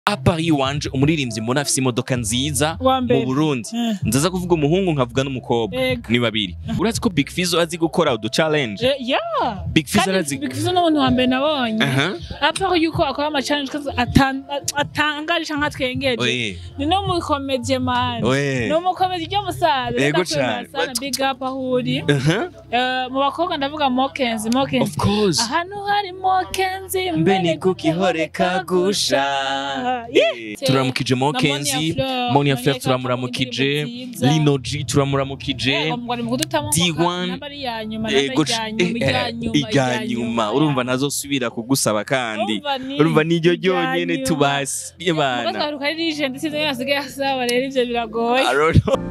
apari iwanje umuririmbyi mbona afise imodoka nziza Wa mbere. mu Burundi Eh. ndaza kuvuga umuhungu nkavuga n'umukobwa Ego. ni babiri urazi ko Big Fizzo azi gukora udu challenge Eh, yeah. Big Fizzo Kandi arazi Big Fizzo n'umuntu wa mbere nabonye Aha. aparo yuko akora ama challenge kazi atan- atangaje canke atwengeje Oye. ni no mu komedie man Oye. ni umukomedi ryo musaza Ego ndakwemera cane. sana big up aho uri Aha. Eh, mu bakobwa ndavuga Mokenzi Of Mokenzi course. ahantu hari Mokenzi mbe ni kukihore kagusha Eh, turaramukije Mokenzi Monia Fleur turamuramukije Lino G turamuramukije D1 Ego c- eh, eh, ijya nyuma urumva ntazosubira kugusaba kandi urumva niryo ryonyene tubasi bana mugasaruka ari legend sinzi yasigaye asaba rero ivyo biragoye I don't know.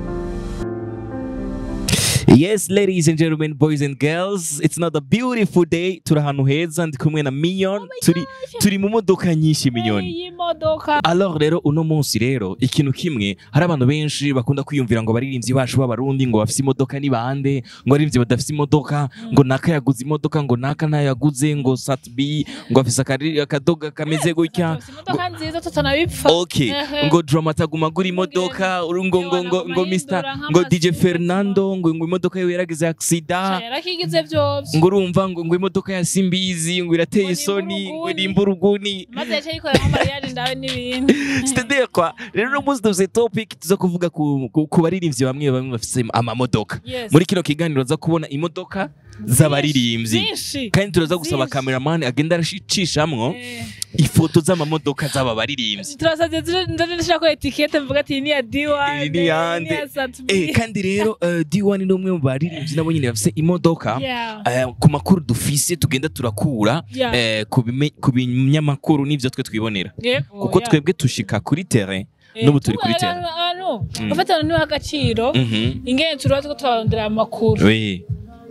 Yes, ladies and gentlemen, boys and girls, it's not a beautiful day. Turi ahantu heza ndi kumwe na Mignon. Turi turi mu modoka nyinshi Mignon. iyi modoka Alors rero uno munsi rero ikintu kimwe hari abantu benshi bakunda kwiyumvira ngo baririmbyi bacu b'abarundi ngo bafise imodoka ni bande ngo baririmbyi badafise imodoka ngo naka yaguze imodoka ngo naka ntayo yaguze ngo Satbi ngo afise akari- akadoga kameze gutya Dufise imodoka nziza tutanabipfa Okay, Ehe. ngo drama ataguma agura imodoka uru- ngo ngo ngo ngo Mr ngo DJ Fernando ngo ngo imodoka yiwe yaragize accident yarakigize vyose ngo urumva ngo ngo imodoka ya Simbizi ngo irateye Ngo isoni ngo nimba nimba uruguni maze yaciye yikorera nko mariage ndawe n'ibindi c'est-à-dire quoi rero uno munsi dufise topic tuza kuvuga ku, ku, ku baririmbyi bamwe bamwe bafise amamodoka Yes. muri kino kiganiro za kubona imodoka z'abaririmbyi Zinshi. kandi turaza gusaba Zinshi. cameraman agenda aracishamwo Eh. ifoto z'amamodoka z'aba baririmbyi turasabye ndashirako etikete mvuga ati iyi ni iya D1 Iyi ni yande. iya Satbi. Eh, kandi rero uh, D1 ni umwe mu baririmbyi nabo nyine bafise imodoka Yeah. Eh, ku makuru dufise tugenda turakura Yeah. eh, ku bime- ku binyamakuru n'ivyo twe twibonera Yego, kuko yeah. twebwe tushika kuri terrain Eh, n'ubu turi kuri tuba- terrain abantu Mm. bafata abantu niho agaciro Mhm. ingene turuba tuko turarondera amakuru Oui.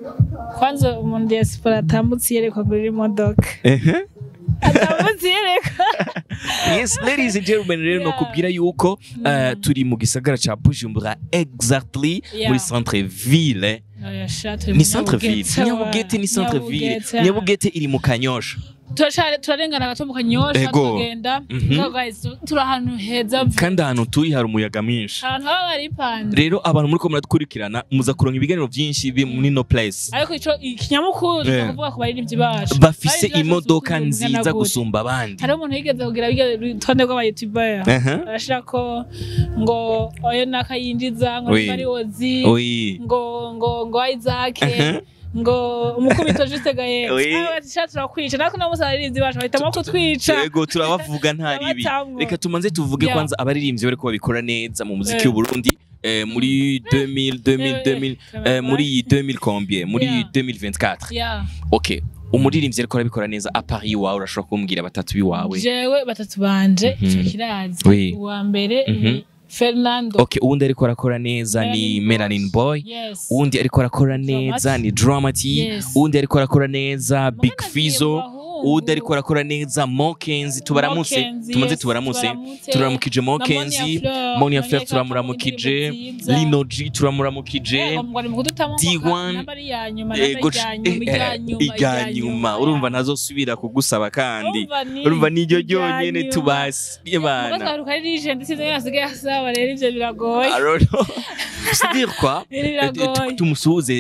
kwanza umuntu diaspora atambutse yerekwa kuri imodoka Ehe. atambutse yerekwa yes ladies and gentlemen rero Yeah. nokubwira yuko eh, turi mu gisagara ca Bujumbura exactly Yeah. muri centre ville Oya, sha, turi ni mu centre ville Nyabugete, nyabugete ni wa- centre ville Nyabugete. nyabugete iri mu kanyosha Turashare- turarengana gato mu kanyosha Ego. tukagenda Mhm. So guys, tu- turi ahantu heza vu- kandi ahantu turi hari umuyaga mwinshi ahantu haba baripanze rero abantu muri ko muradukurikirana muza kuronka ibiganiro byinshi biri muri no place ariko ico ikinyamukuru Yeah. tukavuga ku baririmbyi bacu bafise Baririmbyi bacu imodoka bafise ukuntu nziza bungana gute. gusumba abandi hariho umuntu yigeze kugira birya rutonde rw'abayutubera Aha. arashira ko ngo oyo nakayinjiza ngo Oui. niba ari ozi Oui. ngo ngo ngo Isaac Aha. ngo umukubito juste gaye Oui. ati turakwica natwe no musa abarinzi bacu bahitamo kutwica Yego turabavuga nta ribi Abatamwo. reka tumanze tuvuge Yeah. kwanza abaririmbyi bariko babikora neza mu muziki Eh. w'u Burundi eh, muri 2000 2000 Eh, 2000 eh, eh, muri 2000 combien muri Yeah. 2024 Yeah. okay umuririmbyi ariko arabikora neza apari iwawe urashobora kumbwira batatu biwawe jewe batatu banje Mhm. ico kirazi Oui. uwa mbere Mhm. ni Fernando okay uwundi ariko arakora neza ni Melanin Melanin Boy yes uwundi ariko arakora neza Dramati. ni Dramati Yes. uwundi ariko arakora neza Big Mugana Fizzo agiye mu bahungu. uwundi ariko arakora neza Mokenzi tubaramutse Mokenzi, tumaze yes, tubaramutse tubaramutse. turaramukije Na Mokenzi Monia Fleur, Monia Monia Fleur Fleur turamuramukije indirimbo nziza. Lino G turamuramukije Yego, ngo ni mu kudutamo D1 namba ari iya nyuma Ego namba c- ijya nyuma ijya eh, nyuma ijya nyuma urumva ntazosubira kugusaba kandi Urumva ni urumva niryo ijya ryonyene nyuma. tubasi bana mugasaruka ari legend sinzi yasigaye asaba rero ivyo biragoye I don't know. C'est-à-dire quoi Rero Eh, biragoye tu- tumusuhuze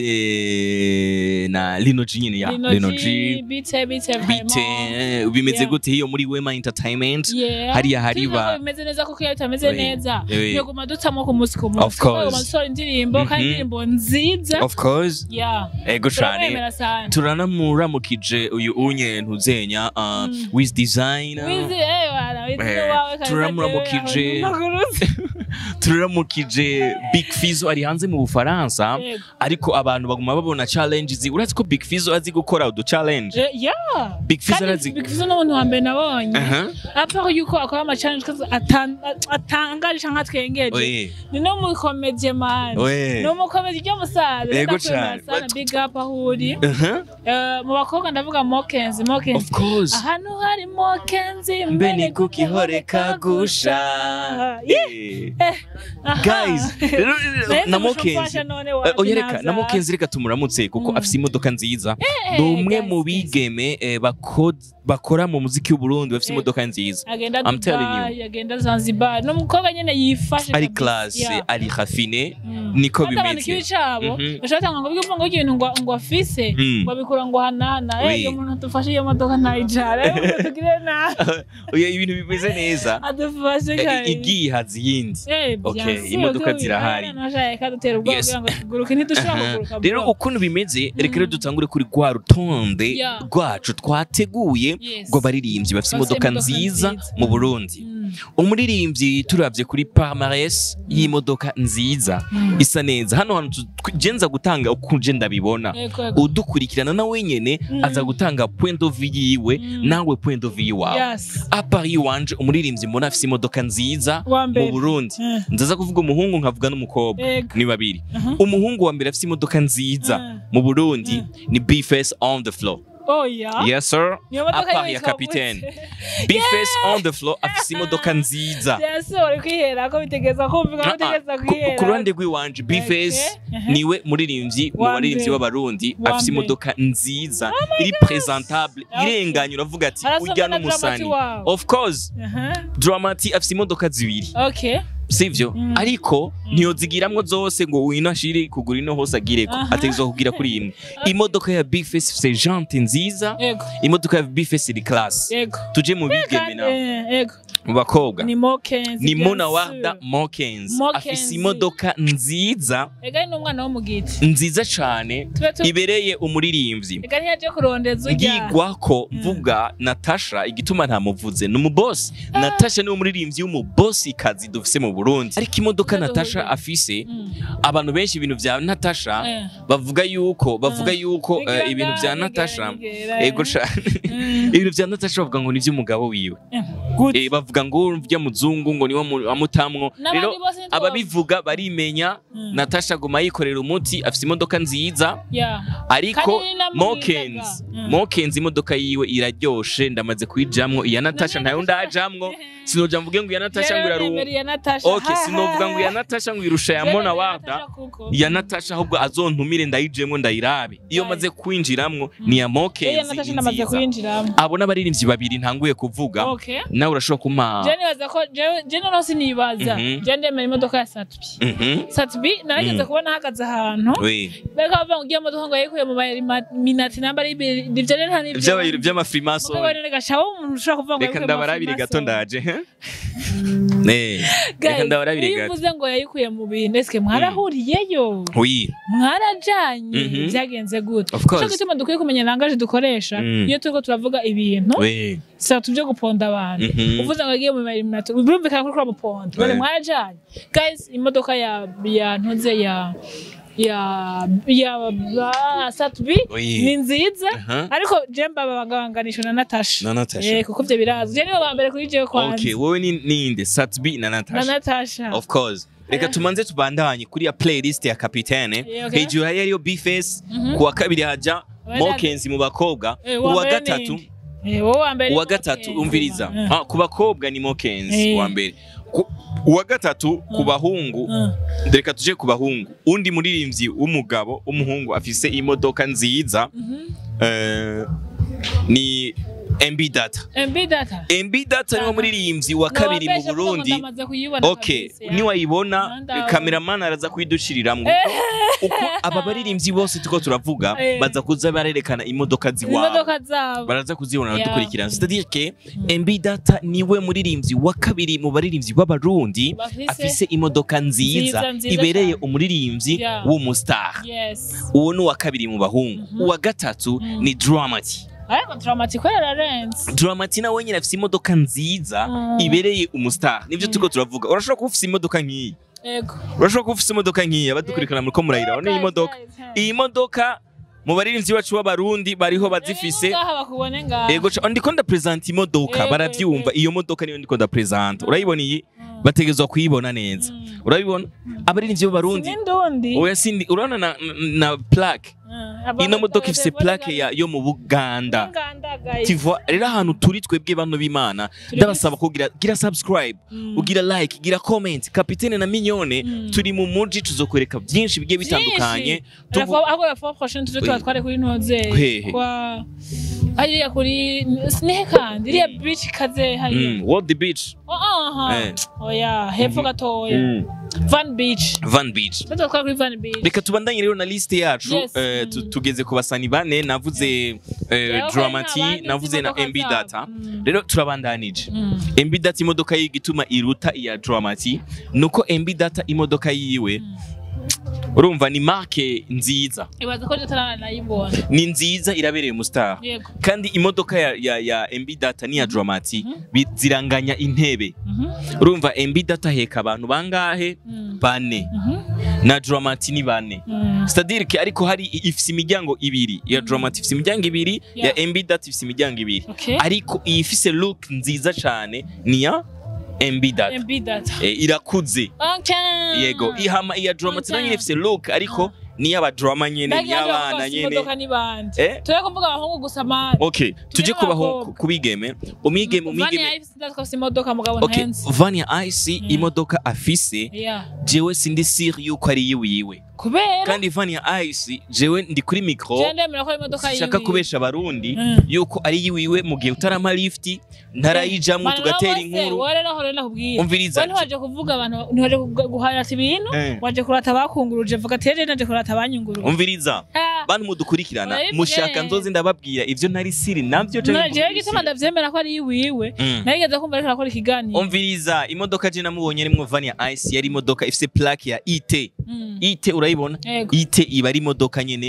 eh, na Lino G nyine ya Lino G bite bite bite eh, bimeze Yeah. gute hiyo muri Wema Entertainment Yeah. hariya hari Tuzi ko ba bimeze neza kuko iyo bitameze Oui. neza Oui. yoguma dutamo ku munsi ku Of munsi course. Tuguma dusohora indirimbo kandi Mhm. indirimbo nziza of course yeah ego cane turamwemera sana turanamuramukije uyu unye ntuzenya uh, Mm. with design wizi eh wana wizi Eh, wawe kandi turamuramukije. Maguruzi. turaramukije Big Fizzo ari hanze mu Bufaransa Yego. ariko abantu baguma babona challenges urazi ko Big Fizzo azi gukora udu challenge Eh, yeah Big Fizzo kandi arazi Big Fizzo n'umuntu wa mbere nabonye Aha. aparo yuko akora ama challenge kazi atan- atangaje canke atwengeje Oye. ni no mu komedie man Oye. ni umukomedi ryo musaza Ego ndakwemera cane. sana big up aho uri Aha. Eh, mu bakobwa ndavuga Mokenzi Mokenzi Of course. ahantu hari Mokenzi mbe ni kukihore kagusha Eh. Aha. guys rero Naye na ndamushofasha mokenzi none Eh, wapi oya reka naza? na mokenzi reka tumuramutse kuko Mm. afise imodoka nziza Eh, ni umwe guys, mu guys. bigeme eh, bako- bakora mu muziki w'uburundi bafise Eh. imodoka nziza agenda I'm telling Dubai agenda Zanzibar ni umukobwa nyene yifashe ari kabisa. classe Yeah. ari rafine Mm. niko Kandi abantu bimeze ikibi cabo Mhm. bashobora gutanga ngo bivuga ngo ibintu ngo ngo afise Mm. ngo abikura ngo hanana Oui. eh iyo umuntu adufashe iyo modoka ntayijara eh tugire nabi oya ibintu bimeze neza adufashe Eh, kare igiye haza iyindi Eh, Okay, bien sûr, imodoka tubi- zirahari. eh, nashaka kadutera ubwoba Yes. kugira ngo tuguruke ntidushobora Aha. kuguruka rero bro. ukuntu bimeze reka rero dutangure kuri rwa rutonde Yeah. rwacu twateguye Yes. rw'abaririmbyi bafite Bafise imodoka imodoka nziza nziza. mu burundi Mm. umuririmbyi turabye kuri palmarès y'imodoka nziza Mm. isa neza hano hantu tu- tw- je nza gutanga uko je ndabibona Ego, ego. udukurikirana na wenyene Mm. aza gutanga point of view yiwe Mm. nawe point of view wawe Yes. apari wanje umuririmbyi mbona afise imodoka nziza Wa mbere. mu burundi Eh. ndaza kuvuga umuhungu nkavuga n'umukobwa Ego. ni babiri Aha. umuhungu wa mbere afise imodoka nziza Mm. mu burundi ni bface on the floor Oya. yes sir Niyo modoka apari ya yitwa kapitene gute? bface on the floor afise imodoka nziza Yes, uri kwihera ko bitegeza kumvika ko bitegeza Ku- kwihera. ku ruhande rw'iwanje bface Okay. niwe muririmbyi mu Wa baririmbyi mbere. b'abarundi Wa afise mbere. imodoka nziza iri presentable Okay. irenganye uravuga ati Arasomana urya na n'umusani Dramati wawe. of course Aha. dramati afise imodoka zibiri Okay. sivyo Mm. ariko ntiyozigiramwo zose ngo wino ashire kugura ino hose agireko Aha. ategerezwa kugira kuri imwe imodoka ya big face ifise jante nziza Ego. imodoka ya big face iri class Ego. tuje mu bigeme Kandi, nawe eh, Ego. mu bakobwa Ni Mokenzi. ni bien mona sûr. warda mokens Mokenzi. afise imodoka nziza Ega ni umwana wo mu giti. nziza cane Tube tu ibereye umuririmbyi Ega ntiyaje kurondeza urya. ngigwako mvuga natasha igituma ntamuvuze ni umubosi natasha niwe muririmbyi w'umubosi kazi dufise mu burundi ariko imodoka Ndaduhuza. natasha afise Mm. abantu benshi ibintu vya natasha Eh. bavuga yuko bavuga Eh. yuko Nigera eh, ibintu vya nigera, natasha nigera, ego eh. cane Mm. ibintu vya natasha bavuga ngo ni ivy'umugabo wiwe Eh, Good. Eh, bavuga ngo urya muzungu ngo niwe mu- amutamwo N'abandi rero bose ntitwo- ababivuga barimenya Mm. natasha aguma yikorera umuti afise imodoka nziza Yeah. ariko Kandi namwigaga. mokens Mm. mokens imodoka yiwe iraryoshe ndamaze kuyijamwo iya natasha ntayo ndajamwo sinoja mvuge ngo iya natasha ngo Rero irarunga nemera iya Natasha. okay Ha, sinovuga ha, ngo iya ha. natasha ngo irusha ya Rero mona nemera warda Natasha kuko. iya natasha ahubwo azontumire ndayijemwo ndayirabe iyo Right. maze kwinjiramwo ni iya Iyo mokens Natasha namaze nziza kuyinjiramo. abo n'abaririmbyi babiri ntanguye kuvuga Okay. nawe urashobora kumpa Je nibaza ko jewe je noneho sinibaza. Mhm. Je ndemera imodoka ya Satbi. Mhm. Satbi narageze Mm. kubona ahagaze ahantu. we Bariko bavuga ngo ugiye modoka ngo yayikuye mu minati namba ari ibiri. Ivyo rero nta n'ivyo. Vy'aba- vy'amafrimason Mugabo rero gashaho umuntu ushobora kuvuga ngo reka yayikuye mu ndabarabire gato Freemason. ndaje he? Eh, reka Guys, ndabarabire iyo gato uvuze ngo yayikuye mu bintu eske mwarahuriyeyo oui mwarajanye Mhm. byagenze gute Of course. Nico gituma dukwiye kumenya langaje dukoresha Mm. iyo turiko turavuga ibintu we saba tuvyo guponda abantu Mhm. uvuze ngo yagiye mu eliminator birumvikana ko uramuponda none Ouais. mwarajanye guys imodoka ya ya ntuze ya ya ya ya satbi Oui. ni nziza Aha. ariko je mbabanganisha na Natasha Na Natasha. eh kuko ivyo birazwi je nibo ba mbere kuri jewe kwanza okay wowe ni ninde satbi na na natasha Natasha of course reka Eh. tumanze tubandanye kuri ya playlist ya kapitene Yeah, okay. hejuru hari hariyo bface Mhm. ku wa kabiri haja Wenda- mokenzi mu bakobwa Eh, uwa uwa mbere gatatu ni- Eh, wowe wa mbere uwa ni gatatu Mokenzi. umviriza Eh. Ah, ku bakobwa ni mokenzi Eh. uwa mbere Ku- uwa gatatu ku Mm. bahungu Mm. reka tuje ku bahungu undi muririmbyi w'umugabo w'umuhungu afise imodoka nziza Mhm. eh, ni MB Data MB data. MB Data niwo Aha. muririmbyi wa kabiri mu Nobesha kuko Burundi ndamaze kuyibona okay kabisa, ya. niwayibona Ndabona. kameraman araza kuyidushiriramwo uko aba baririmbyi bose tuko turavuga Eh. baza kuza barerekana imodoka ziwabo imodoka zabo baraza kuzibona Yeah. badukurikirana c'est-à-dire que MB Data niwe muririmbyi wa kabiri mu baririmbyi b'abarundi Bafise- afise imodoka nziza Nziza, nziza ibereye cyane. umuririmbyi Yeah. w'umustar yes uwo ni uwa kabiri mu bahungu Mhm. uwa gatatu Mm. ni Dramati ariko dramatic yararenze Dramati nawe nyine afise imodoka nziza Mm. ibereye umustar nivyo Mm. turiko turavuga urashobora kuba ufise imodoka nk'iyi ego urashobora kuba ufise imodoka nk'iyi abadukurikirana muriko murayiraba ni iyi modoka iyi modoka mu baririmbyi bacu b'abarundi bariho bazifise ngaha bakubone ngaha ego ca- ndiko ndapresenta imodoka Ego, baravyumva iyo modoka niyo ndiko ndapresenta urayibona iyi bategezwa kuyibona neza urabibona abaririmbyi b'abarundi n'indundi oya sindi urabona na, na plaque ino modoka ifise plaque ya yo mu Buganda Uganda guys tiva rero ahantu turi twebwe bano b'Imana ndabasaba kugira gira subscribe Mm. ugira like gira comment kapitene na mignone Mm. turi mu muji tuzokwereka byinshi bigiye bitandukanye Tuvu- ahubwo la fois prochaine tuje tuba twari kuri ntoze Hehe. kwa hariya kuri nihe kandi iriya beach kaze hariya Mm, World Beach Oh, aha Eh. oya hepfo gatoya Mm. van beach Van Beach tuje twari kuri van beach reka tubandanye rero na liste yacu Yes. eh, tu- Mm. tugeze ku basani bane navuze eh, Rero Dramati hari n'abandi navuze na z'imodoka MB zabo. Data Mm. rero turabandanije Mm. MB Data imodoka y'igituma iruta iya Dramati nuko MB Data imodoka yiwe urumva ni marke nziza ibaza ko tutaranayibona ni nziza irabereye umustar yego kandi imodoka ya, ya, ya MB Data n'iya Dramati bi- ziranganya intebe Mhm. urumva MB Data heka abantu bangahe Mm. bane Mhm. na Dramati ni bane Mm. c'est-à-dire que ariko hari ifise imiryango ibiri ya Dramati ifise imiryango ibiri ya Yeah. MB Data ifise imiryango ibiri Okay. ariko iyi ifise look nziza cyane ni ya MB Data MB data e, irakuze okay yego ihama iya Dramati nayo Okay. nyene ifise look ariko ni y'abadrama nyene ni y'abana nyene imodoka ni bande Eh? turi kuvuga abahungu gusa mani okay tuje kubaho n'abakobwa. kubigeme umwigeme Vani umwigeme ya ifisi ndafise imodoka mugabo okay ntahenze Vania Ice Mm. imodoka afise yeah jewe sindi sure yuko ari yiwiwe kubera kandi Vania Ice jewe ndi kuri micro je ndemera ko ari imodoka shaka yiwe. kubesha abarundi Mm. yuko ari yiwiwe mu gihe utarama lift ntarayijamwo Mani, tugatera wowe se, inkuru wowe rero aho rero nakubwira umviriza we ntiwaje kuvuga abantu ntiwaje kuga- guharata ibintu Eh. waje kurata abakunguruje vuga ati rero naje kurata abanyunguruje umviriza Ah. bantu mudukurikirana Urabivuge. mushaka nzozi ndababwira ivyo nari siri navyo canke none jewe mvuga gituma ibisiri. ndavyemera ko ari yiwiwe Mm. narigeze kumva ariko arakora ikiganiro umviriza imodoka je namubonye rimwo Vania Ice yari imodoka ifise plaque ya IT Mm. IT urayibona Yego. IT iba ari imodoka nyene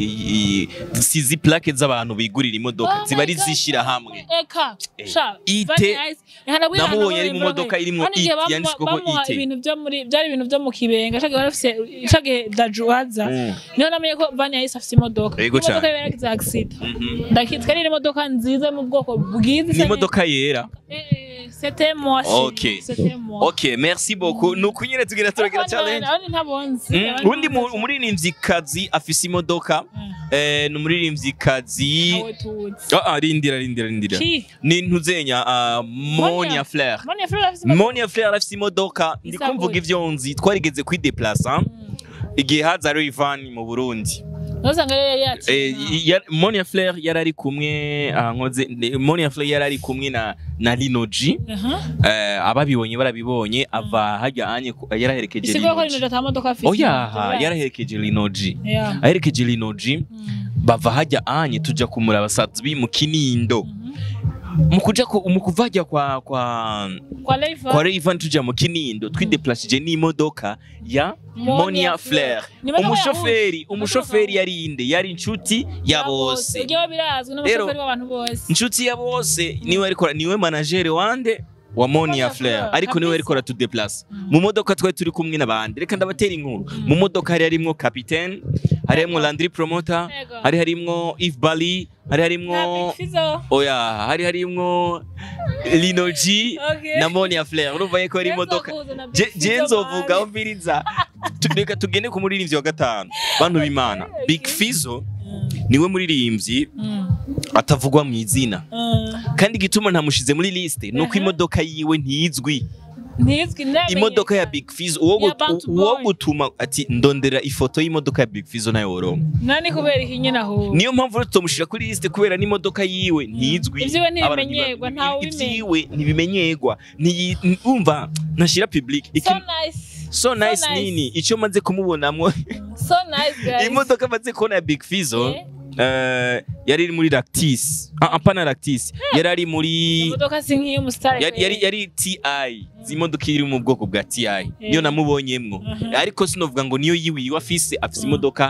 i- i- sizi plaque z'abantu bigurira imodoka Oh ziba ari my God. zishira hamwe eka Eh, sha ite- Vanilla Ice. Ihana bwira namubonye ahantu ari mu bari modoka bari. irimwo Hano igihe it, bamuha- yanditsweko bamuha it. ibintu byo muri byari ibintu byo mu kibenga shaka bafise shaka dajuwaza Mm. niho namenye ko Vania Ice afise imodoka Yego imodoka cane. yari yaragize accident Mhm. ndakitwa ari imodoka nziza mu bwoko bwiza ni imodoka yera Eh, eh, c'était moi Okay. c'était moi okay merci beaucoup nuko nyene tugira turagira challenge abandi ntabonzi Mm, abandi undi mu- ntabonzi. umuririmvyikazi afise imodoka Mm. eh, ni umuririmvyikazi Nawe tuzi Ah, ah, rindira rindira rindira Ki? ni ntuzenya uh, Monia Monia. Flair Monia Fleur afise imodoka Monia Flair afise imodoka ndiko Isa mvuga gute? ivyo nzi twarigeze kwideplasa Mm. igihe haza Rayvan mu Burundi Ntuzanga rero yari Eh, yakina. ya- Monia Flair yari ari kumwe ah, nkoze ne- Monia Flair yari ari kumwe na na Lino G Aha. eh, ababibonye barabibonye ava hajya anye ku- yaraherekeje Isigura ko Lino rino G ata modoka afise. oya Turazi. yaraherekeje Lino G Yeah. aherekeje Lino G Mm. bava hajya anye tuja kumuraba satbi mu kinindo Mhm. mu kuja ku- mu kuva hajya kwa kwa Kwa Leiva. kwa Rayvan tuja mu kinindo twideplashije n'imodoka ya Monia Monia Flair. Flair Ni imodoka umushoferi yahuje. umushoferi yari inde yari inshuti ya bose Ibyo birazwi n'umushoferi w'abantu bose. inshuti ya bose niwe ariko niwe manager wande wa Monia Monia Flair Flair, ariko niwe kabisa. ariko aratudeplace Mm. mu modoka twari turi kumwe n'abandi reka ndabatera inkuru mu modoka hari harimwo capitaine hari harimwo Landry Promoter Yego. hari harimwo Yves Bali hari Na harimwo Big Fizzo. oya hari harimwo Lino G Okay. na Monia Flair urumva yuko ari Yezo imodoka kuza na Big Je- Fizzo je nzovuga man. umviriza Tu- reka tugende ku muririmbyi wa gatanu bantu b'Imana Big Fizzo Mm. niwe muririmbyi Mm. atavugwa mu izina Mm. kandi igituma ntamushize muri liste nuko Aha. imodoka yiwe ntizwi Ntizwi ntamenyekana. imodoka ya Big Fizzo uwo Ya gut- Bantu uwo Boy. gutuma ati ndondera ifoto y'imodoka ya Big Fizzo nayo woronka Nani kubera iki nyine aho. niyo mpamvu rero tutamushira kuri liste kubera n'imodoka yiwe ntizwi Ivyiwe ntibimenyegwa, Abantu ntiba- ntawe ubimenya. ivyiwe ntibimenyegwa Ntiyi- n- umva ntashira public So Iki- nice. so nice nice. nini icyo maze kumubonamwo So nice guys. imodoka maze kubona ya Big Fizzo Eh? eh, yari iri muri Lactis ah apana Lactis yari ari muri Imodoka si nk'iy'umusitari. yari yari, yari TI zimodoka iri mu bwoko bwa TI niyo namubonyemwo Mhm. ariko sinovuga ngo niyo yiwiwe afise afise imodoka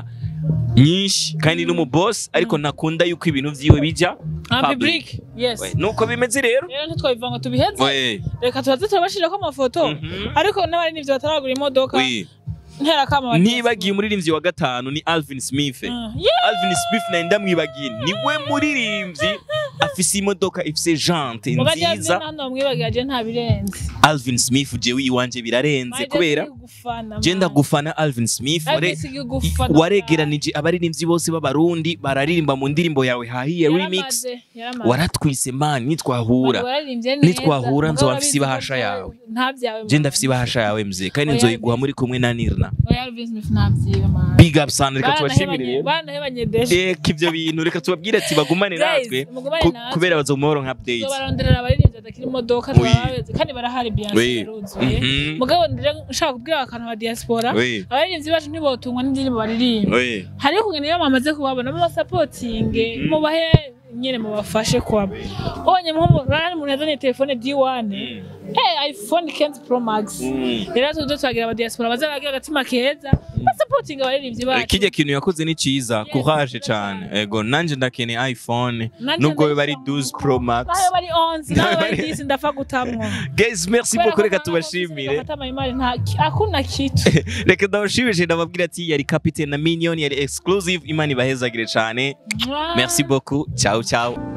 nyinshi kandi no mu boss ariko ntakunda yuko ibintu vyiwe bija Ah, public. public. Yes. We, nuko bimeze rero Rero ntitwabiva ngo tubiheze. We, Reka tubaze turabashirako amafoto. mhm. Ariko n'abari n'ivyo bataragura imodoka. We, Ntera kama. ntibagiye umuririmbyi wa gatanu ni Alvin Smith Mm. Yeah. Alvin Smith naye ndamwibagiye niwe muririmbyi afise imodoka ifise jante mugajya byo nziza hano bamwibagiye nta birenze Alvin Smith jewe iwanje birarenze kubera je ndagufana Alvin Smith ware- waregeranije abaririmbyi bose b'abarundi bararirimba mu ndirimbo yawe hahiye remix waratwise man nitwahura Nitwahura nzoba mfise ibahasha yawe. je ndafise ibahasha yawe mzee kandi Oya, nzoyiguha muri kumwe na Nirna ntabyiwe big up sana reka tubashimire rero banahebanye deshe reka ivyo bintu reka tubabwire ati bagumane natwe Guys, mugumane ku- natwe. kubera bazomuhoro nka updates baronderera abaririmbyi badakira imodoka Oui. twabazi kandi barahari Oui. biyanse yaruzuye Mhm. mugabo ndire nshaka kubwira akantu ba diaspora Oui. abaririmbyi bacu ntibotungwa n'indirimbo baririmba Oui. hariho kungena iyo bamaze kubabona mubasapotinge mubahe nyine mubafashe kwabo ubonye nk'umuntu umuntu yazanye telefone D1 eh iPhone 15 Pro Max Mm. rero tuzo twagira aba diaspora baza bagira agatima keza basapotinga abaririmbyi Eh, bacu kirya kintu yakoze ni ciza Yes, courage nziza cane cyane. ego nanje ndakeneye iphone Nanje nubwo biba ari ndayishaka. 12 pro max nayo bari 11 nayo Nayo bari bari- 10 ndapfa gutamwo guys merci beaucoup reka tubashimire hakuna kitu reka ndabashimije ndababwira ati yari capitaine na minion yari exclusive imana ibahezagire cane merci beaucoup ciao ciao